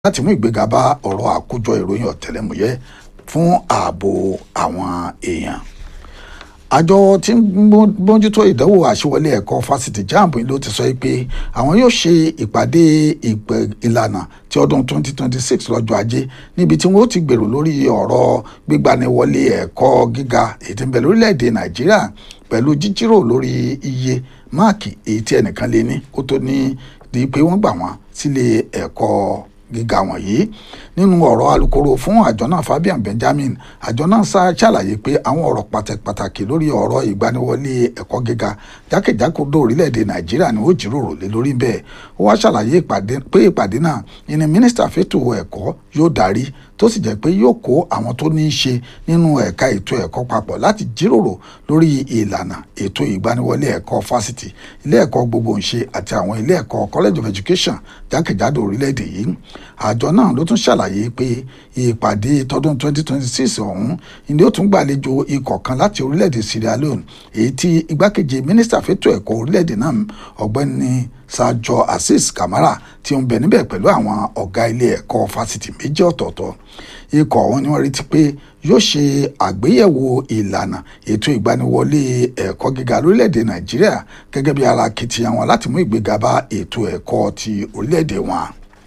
láti mú ìgbéga bá ọ̀rọ̀ àkójọ ìròyìn ọ̀tẹlẹ̀múyẹ́ fún ààbò àwọn èèyàn àjọ tí ń bójútó ìdánwò àṣewọlé ẹ̀kọ́ fásitì jamb ló ti sọ pé àwọn yóò ṣe ìpàdé ìlànà ti ọdún 2026 lọ́jọ́ ajé níbi tí wọ́n ti gbèrò lórí ọ̀rọ̀ gbígbaniwọlé ẹ̀kọ́ gíga èyí tí ń bẹ lórílẹ̀‐èdè nàìjíríà pẹ̀lú jíjírò lórí iye máàkì èyí tí ẹnìkan lé ní kó tó ní di pé wọ́n gbà wọ́n sílé ẹ̀kọ́ gíga wọ̀nyí nínú ọ̀rọ̀ alukoro fún àjọ náà Fabian Benjamin àjọ náà ṣàlàyé pé àwọn ọ̀rọ̀ pàtàkì lórí ọ̀rọ̀ ìgbaniwọlé ẹ̀kọ́ gíga jákèjádò orílẹ̀-èdè Nàìjíríà ni ó jíròrò lé lórí bẹ́ẹ̀ ó wá ṣàlàyé pé ìpàdé náà ìní mínísítà fẹ́tò ẹ̀kọ́ yóò darí tó sì jẹ́ pé yóò kó àwọn tó ní í ṣe nínú ẹ̀ka ètò ẹ̀kọ́ papọ̀ láti jíròrò lórí ìlànà ètò ìgbaniwọlé ẹ̀kọ́ fásitì ilé ẹ̀kọ́ gbogboǹṣe àti àwọn ilé ẹ̀kọ́ college of education jákèjádò orílẹ̀-èdè yìí àjọ náà ló tún ṣàlàyé pé ìpàdé tọdún 2026 ọ̀hún ni ó tún gbàlejò ikọ̀ kan láti orílẹ̀-èdè Sierra Leone èyí tí igbákejì mínísítà fẹ́tò ẹ̀kọ́ orílẹ̀-èdè náà ọ̀gbẹ́ni Sajo Azeez Kamara tí ó ń bẹ níbẹ̀ pẹ̀lú àwọn ọ̀gá ilé ẹ̀kọ́ fásitì méjì ọ̀tọ̀ọ̀tọ̀ ikọ̀ ọ̀hún ni wọ́n retí pé yóò ṣe àgbéyẹ̀wò ìlànà ètò ìgbaniwọlé ẹ̀kọ́ gíga lórílẹ̀‐èdè Nàìjíríà gẹ́gẹ́ bí ara akitiyan wọn láti mú ìgbéga bá ètò ẹ̀kọ́ ti orílẹ̀‐èdè wọn.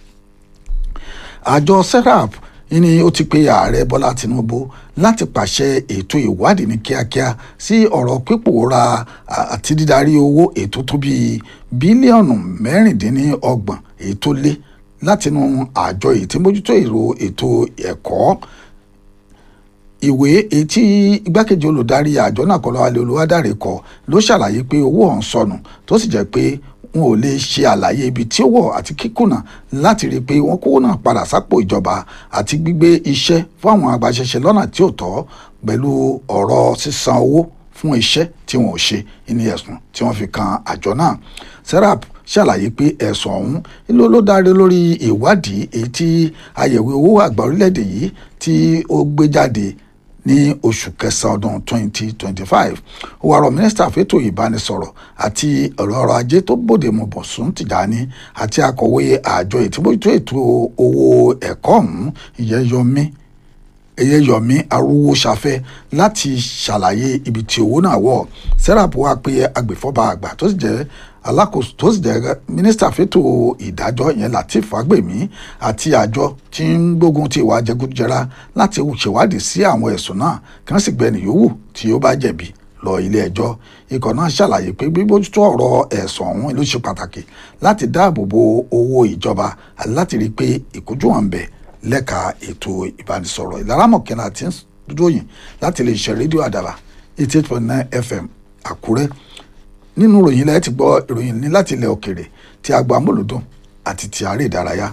àjọ serap ní ó ti pe ààrẹ Bọ́lá Tinubu láti pàṣẹ ètò ìwádìí ní kíákíá sí ọ̀rọ̀ pípòórá àti dídarí owó ètò tó bíi bílíọ̀nù mẹ́rìndínlọ́gbọ̀n èyí tó lé látinú àjọ èyí tí mójútó èrò ètò ẹ̀kọ́ ìwé èyí tí igbákejì olùdarí àjọ náà Kọ́láwọlé Olúwadáre kọ ló ṣàlàyé pé owó ọ̀hún sọnù tó sì jẹ́ pé wọn ò lè ṣe àlàyé ibi tí ó wọ̀ àti kíkùnà láti rí i pé wọ́n kówó náà padà sápò ìjọba àti gbígbé iṣẹ́ fún àwọn agbaṣẹ́ṣe lọ́nà tí ò tọ́ pẹ̀lú ọ̀rọ̀ sísan owó fún iṣẹ́ tí wọn ò ṣe ní ẹ̀sùn tí wọ́n fi kan àjọ náà serap ṣàlàyé pé ẹ̀sùn ọ̀hún ló ló dáre lórí ìwádìí èyí tí àyẹ̀wò owó àgbà orílẹ̀-èdè yìí tí ó gbé jáde ní oṣù kẹsàn-án ọdún 2025 ó wá rọ mínísítà fẹ́tò ìbánisọ̀rọ̀ àti ọ̀rọ̀ ọrọ̀ ajé tó bòde mu Bọ̀sún Tìjání àti akọ̀wé àjọ ìtìbójútó ètò owó ẹ̀kọ́ ọ̀hún ìyẹn Yọmí Ẹyẹyọmí Arúwóṣafẹ́ láti ṣàlàyé ibi tí owó náà wọ̀ serap wá pé agbèfọ́ba àgbà tó sì jẹ́ alákòóso tó sì jẹ́ mínísítà fẹ́tò ìdájọ́ yẹn Lateef Fagbemi àti àjọ tí ń gbógun ti ìwà jẹgúdújẹrá láti ṣèwádìí sí àwọn ẹ̀sùn náà kí wọ́n sì gbẹni yòówù tí ó bá jẹ̀bi lọ ilé ẹjọ́ ikọ̀ náà ṣàlàyé pé bíbójútó ọ̀rọ̀ ẹ̀sùn ọ̀hún ló ṣe pàtàkì láti dáàbò bo owó ìjọba àti láti rí i pé ìkójú hàn bẹ̀ lẹ́ka ètò ìbánisọ̀rọ̀ ìlaramọ̀kẹ́nà àti dúdóyìn láti lè ṣe rédíò àdàbà eighty eight point nine fm àkúrẹ́ nínú ìròyìn ilẹ̀ ti gbọ́ ìròyìn ní láti ilẹ̀ òkèrè tí a gba amúlùdùn àti ti àárẹ̀ ìdárayá.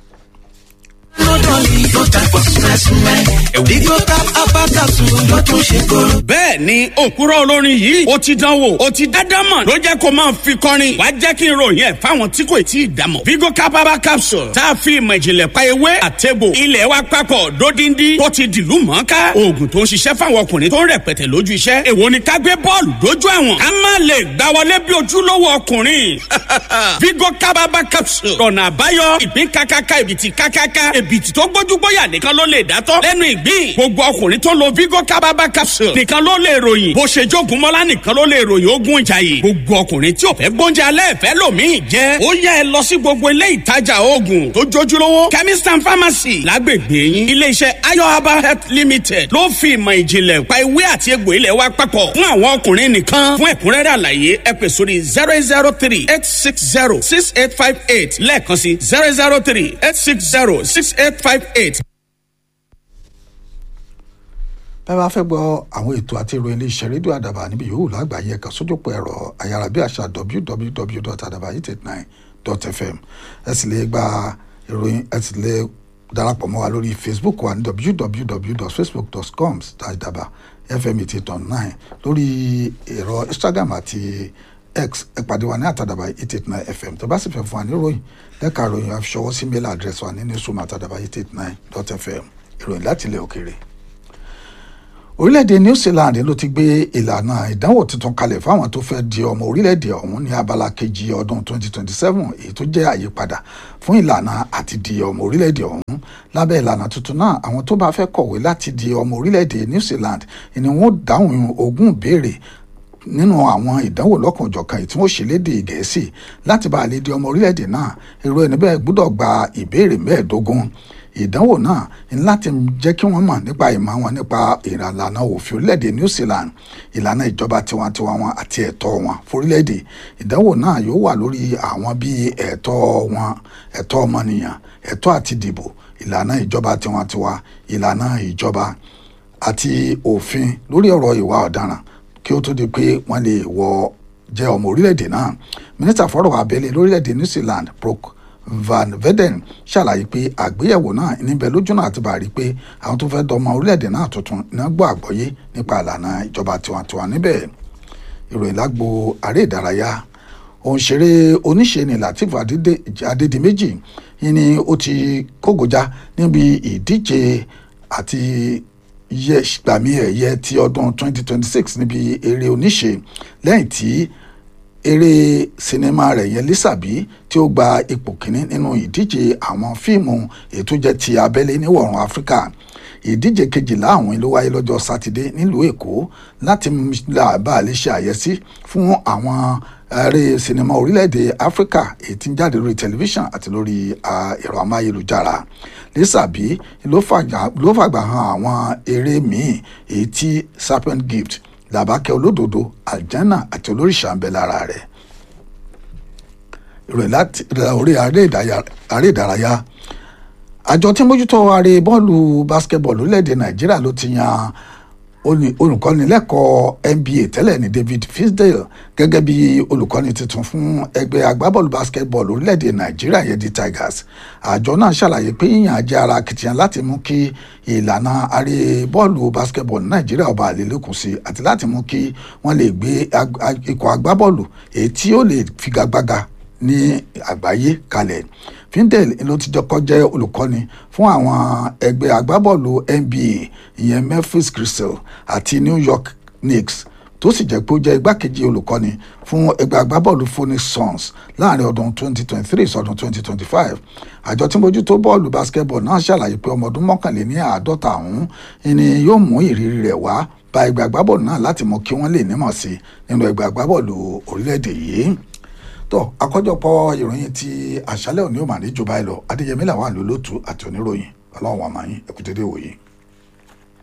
bẹ́ẹ̀ ni òkúrọ̀ olórin yìí ó ti dánwò ó ti dádámọ̀ ló jẹ́ kó máa fi kọrin wàá jẹ́ kí n ròyìn ẹ̀ fáwọn tí kò tí ì dámọ̀. vigo capaba capsule tá a fi ìmọ̀ ìjìnlẹ̀ pa ewé àtẹ̀bò ilẹ̀ wa papọ̀ dódindi tó ti dìlú mọ́ká oògùn tó ń ṣiṣẹ́ fáwọn ọkùnrin tó ń rẹpẹtẹ lójú iṣẹ́ èwo ni ká gbé bọ́ọ̀lù dójú àwọn ká má lè gbá wọlé bí ojúlówó ọkùnrin vigo capaba capsule ọ̀nà àbáyọ ìpín kákáká ìbìtì kákáká ìbìtì tó gbójúgbóyà nìkan ló lè dátọ́ lẹ́nu ìgbín gbogbo ọkùnrin tó lo vigo kábàbà capsule nìkan ló lè ròyìn bó ṣe jogun mọ́lá nìkan ló lè ròyìn ogun ìjàyè gbogbo ọkùnrin tí ò fẹ́ gbóúnjẹ alẹ́ fẹ́ lòmíì jẹ́ ó yẹ ẹ lọ sí gbogbo ilé ìtajà oògùn tó jójúlówó chemist and pharmacy lágbègbè yín iléeṣẹ́ ayo herbal health limited ló fi ìmọ̀ ìjìnlẹ̀ pa ewé àti egbò ilẹ̀ wa papọ̀ fún àwọn ọkùnrin nìkan fún ẹ̀kúnrẹ́rẹ́ àlàyé ẹ pè sórí zero eight zero three eight six zero six eight five eight lẹ́ẹ̀kan sí zero zero three eight six zero six eight five eight bẹ́ẹ̀ bá fẹ́ gbọ́ àwọn ètò àti ìròyìn iléeṣẹ́ rédíò àdàbà níbi yòówù lágbàáyé ẹ̀ka sójúpọ̀ ẹ̀rọ ayárabíàṣá www.adabayitech9.fm ẹ sì lè gba ìròyìn ẹ sì lè darapọ̀ mọ́ wa lórí facebook wa ní www.facebook.com àdàbà fm eighty eight point nine lórí ẹ̀rọ instagram àti x ẹ pàdé wa ní àtàdàbà eight eight nine fm tó bá sì fẹ́ fún wa ní ìròyìn lẹ́ka ìròyìn àfiṣọwọ́ sí mail address wa ní newsroom àtàdàbà eight eight nine dot fm ìròyìn láti ilẹ̀ òkèèrè orílẹ̀-èdè New Zealand ló ti gbé ìlànà ìdánwò tuntun kalẹ̀ fáwọn tó fẹ́ di ọmọ orílẹ̀-èdè ọ̀hún ní abala kejì ọdún 2027 èyí tó jẹ́ àyípadà fún ìlànà àti di ọmọ orílẹ̀-èdè ọ̀hún lábẹ́ ìlànà tuntun náà àwọn tó bá fẹ́ kọ̀wé láti di ọmọ orílẹ̀-èdè New Zealand ni wọ́n dáhùn ogún ìbéèrè nínú àwọn ìdánwò lọ́kànjọ̀kan tí wọ́n ṣe lédè gẹ̀ẹ́sì láti bá a lè di ọmọ orílẹ̀-èdè náà èrò ẹni bẹ́ẹ̀ gbọ́dọ̀ gba ìbéèrè mẹ́ẹ̀ẹ́dógún ìdánwò náà ní láti jẹ́ kí wọ́n mọ̀ nípa ìmọ̀ wọn nípa ìlànà òfin orílẹ̀-èdè New Zealand ìlànà ìjọba tiwantiwa wọn àti ẹ̀tọ́ wọn fórílẹ̀-èdè ìdánwò náà yóò wà lórí àwọn bíi ẹ̀tọ́ wọn ẹ̀tọ́ ọmọnìyàn ẹ̀tọ́ àti dìbò ìlànà ìjọba tiwantiwa ìlànà ìjọba àti òfin lórí ọ̀rọ̀ ìwà ọ̀daràn kí ó tó di pé wọ́n lè wọ jẹ́ ọmọ orílẹ̀-èdè náà mínísítà fọ́rọ̀ abẹ́lé lórílẹ̀-èdè New Zealand Brooke Van Veden ṣàlàyé pé àgbéyẹ̀wò náà níbẹ̀ lójúnà àti bàrí pé àwọn tó fẹ́ dọmọ orílẹ̀-èdè náà tuntun náà gbọ́ àgbọ́yé nípa ìlànà ìjọba tiwantiwa níbẹ̀ ìròyìn lágbo aré ìdárayá òǹṣeré oníṣe ni Lateef Adédìméjì yìí ni ó ti kógojá níbi ìdíje àti yẹ gbàmí ẹ̀yẹ ti ọdún 2026 níbi eré oníṣe lẹ́yìn tí eré sinimá rẹ̀ yẹn Lísàbí tí ó gba ipò kínní nínú ìdíje àwọn fíìmù ètò jẹ́ ti abẹ́lé níwọ̀rùn Áfíríkà ìdíje kejìlá àwọn ló wáyé lọ́jọ́ sátidé nílùú Èkó láti bá a lè ṣe àyẹ́sí fún àwọn eré sinimá orílẹ̀-èdè Áfíríkà èyí tí ń jáde lórí tẹlifíṣàn àti lórí ẹ̀rọ amáyélujára Lísàbí ló fàgbà hàn àwọn eré míì èyí tí Serpent Gift làbákẹ́ olódodo àjánà àti olóríṣà ń bẹ lára rẹ̀ ìròyìn láti orí aré ìdárayá àjọ tí mójútó aré bọ́ọ̀lù basketball lórílẹ̀‐èdè nàìjíríà ló ti yan olùkọ́ni lẹ́kọ̀ọ́ NBA tẹ́lẹ̀ ní David Fisdale gẹ́gẹ́ bí olùkọ́ni tuntun fún ẹgbẹ́ agbábọ́ọ̀lù basketball orílẹ̀‐èdè nàìjíríà yẹn di Tigers àjọ náà ṣàlàyé pé yíyan jẹ́ ara akitiyan láti mú kí ìlànà aré bọ́ọ̀lù basketball ní nàìjíríà ọba àlélẹ́kùn sí àti láti mú kí wọ́n lè gbé ikọ̀ agbábọ́ọ̀lù èyí tí ó lè figagbága ní àgbáyé kalẹ̀ findel ló ti jọkọ jẹ́ olùkọ́ni fún àwọn ẹgbẹ́ agbábọ́ọ̀lù NBA ìyẹn Memphis Crystal àti New York Knicks tó sì jẹ́ pé ó jẹ́ igbákejì olùkọ́ni fún ẹgbẹ́ agbábọ́ọ̀lù Phoenix Suns láàrin ọdún 2023 sọdún 2025 àjọ tí mójútó bọ́ọ̀lù basketball náà ṣàlàyé pé ọmọ ọdún mọ́kànléní àádọ́ta ọ̀hún ni yóò mú ìrírí rẹ̀ wá bá ẹgbẹ́ agbábọ́ọ̀lù náà láti mọ kí wọ́n lè nímọ̀ sí nínú ẹgbẹ́ agbábọ́ọ̀lù orílẹ̀-èdè yìí tó àkójọpọ̀ ìròyìn ti àṣálẹ́ òní ò mà ní jù báyìí lọ adéyẹmí làwọn àlólótú àti oníròyìn ọlọ́run àmàyìn ẹ̀kútẹ́dẹ́ wòye.